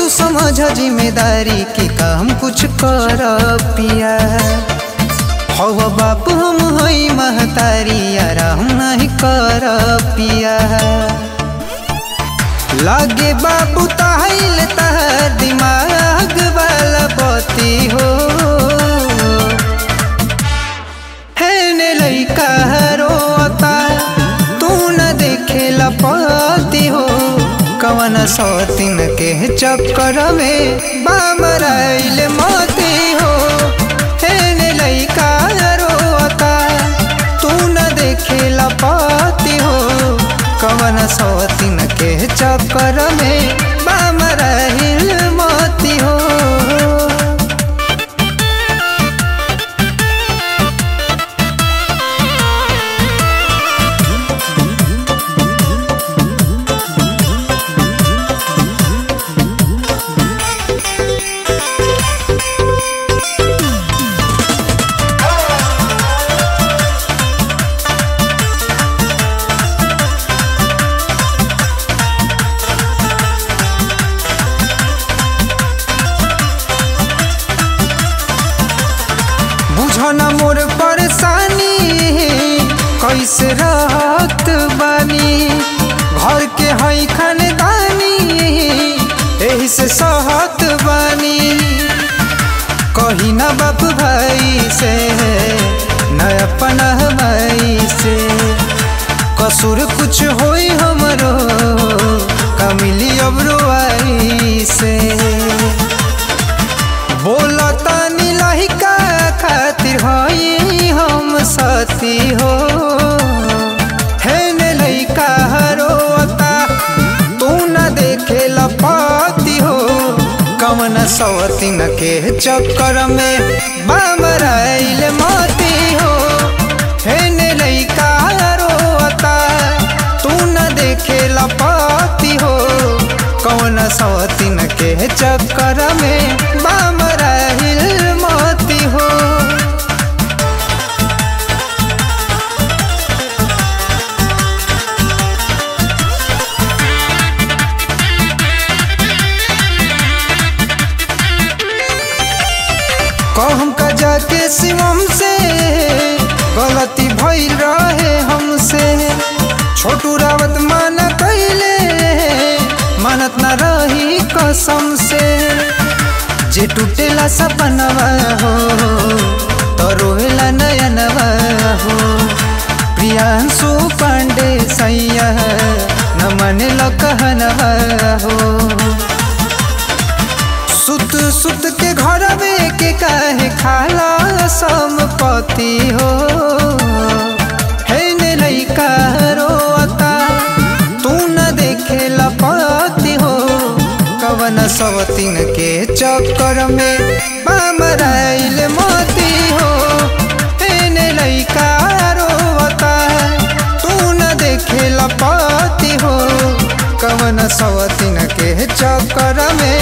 समझ जिम्मेदारी की काम कुछ कर पिया हव बाप हम हई महतारी आराम नहीं कर पिया लागे बाबू ताहिल तहर दिमाग वाला बती हो है ने लइका रोता तू न देखे लपती हो कवन सौतिन के चक्कर में बामराइल मोती हो है ने लइका रोता तू न देखे लपती हो कवन सौतिन के चक्कर में बामराइल मोती हो बुझना मोर परेशानी कैसे रहत बानी घर के हई खानदानी एही से सहत बानी कही ना बाप भाई से न अपन भाई से कसूर कुछ होई हमरो कमिली अब रोआई से बोलता नीलहिका खातिर हई हम सती हो है ने लइका रोता तू न देखे लपाती हो कमन सवतिन के चक्कर में बामराइल मोती हो है ने लइका रोता तू न देखे लपाती हो कौन सवतिन के चक्कर में बामराइल मोती हो कहम का जाके शिवम से गलती भइल रहे हमसे छोटू रावत माना कैले मानत न रही कसम से जे टूटेला सपनवा हो तो रोएला नयनवा हो प्रियांशु पांडे सैया न मने कहनवा हो सुत सुत के घर में के काहे खाला संपत्ति हो है ने लइका रोता तू न देखे लपति हो कवन सवतिन के चक्कर में बामराइल मोती हो है ने लइका रोता तू न देखे लपति हो कवन सवतिन के चक्कर में